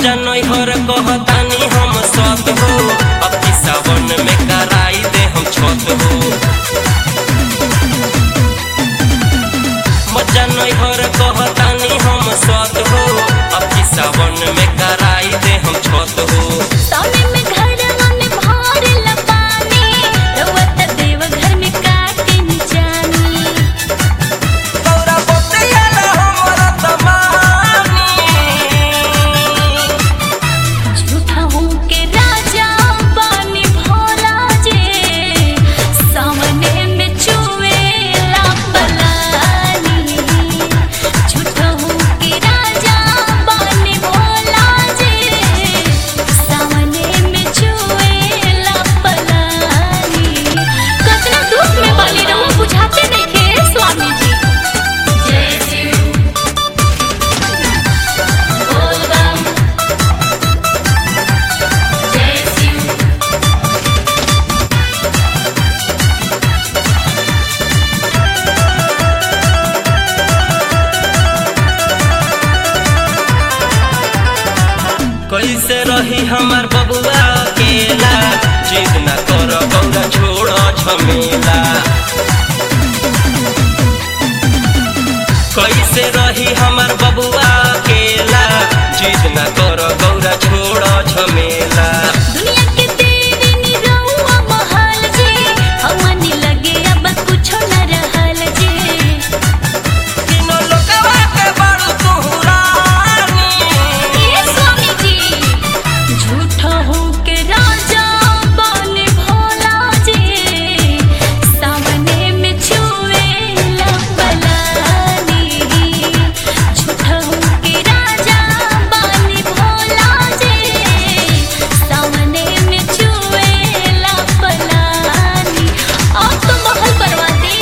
मजा नैहर कहतानी हम सत हो अब की सावन में कराई दे हम छत हो मजा नैहर कहतानी हम सत हो अब की सावन में कराई दे हम छत हो सामने में घरवा में भरल पानी रउआ त देव घर में काटे नि जानी तोरा बतिया ना हमरा तमानी झूठा हूँ के राजा पानी भोला जे सामने में चुएला पलानी झूठा हूँ के राजा पानी भोला जे सामने में चुएला पलानी कतना दुख में बाली रहूं बुझाते नइखे स्वामी जी जय शिव बोल बम जय शिव कैसे रही हमार बबुआ अकेला जिद न कर गौरा छोड़ झमेला कैसे रही हमार बबुआ अकेला जिद न कर गौरा छोड़ झमेला दुनिया के तेरे निरहुआ महल जे हमनी लगे अब कुछो न रहल जे तीनों लोकवा के बड़ तुहरानी ये स्वामी जी झूठा हो के राजा बने भोला जे सामने में छुएला पलानी झूठा हो के राजा बने भोला जे सामने में छुएला पलानी अब तो महल परवाती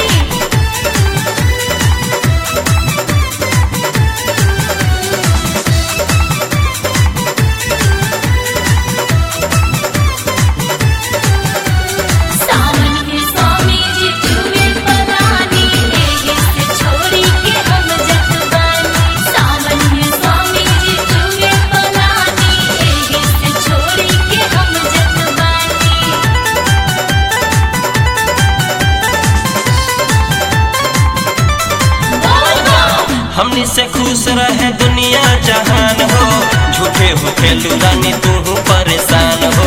सावन के स्वामी जी चुए पलानी एही से छोड़ी के हम जत बानी सावन के स्वामी जी चुए पलानी एही से छोड़ी के हम जत बानी बोल बम हमनी से खुश रहे दुनिया जहान हो झूठे हो खेलू रानी तू परेशान हो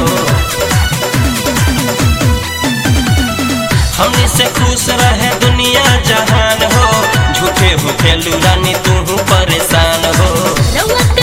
हमनी से खुश रहे दुनिया जहान हो झूठे हो खेलू रानी तू परेशान हो रउआ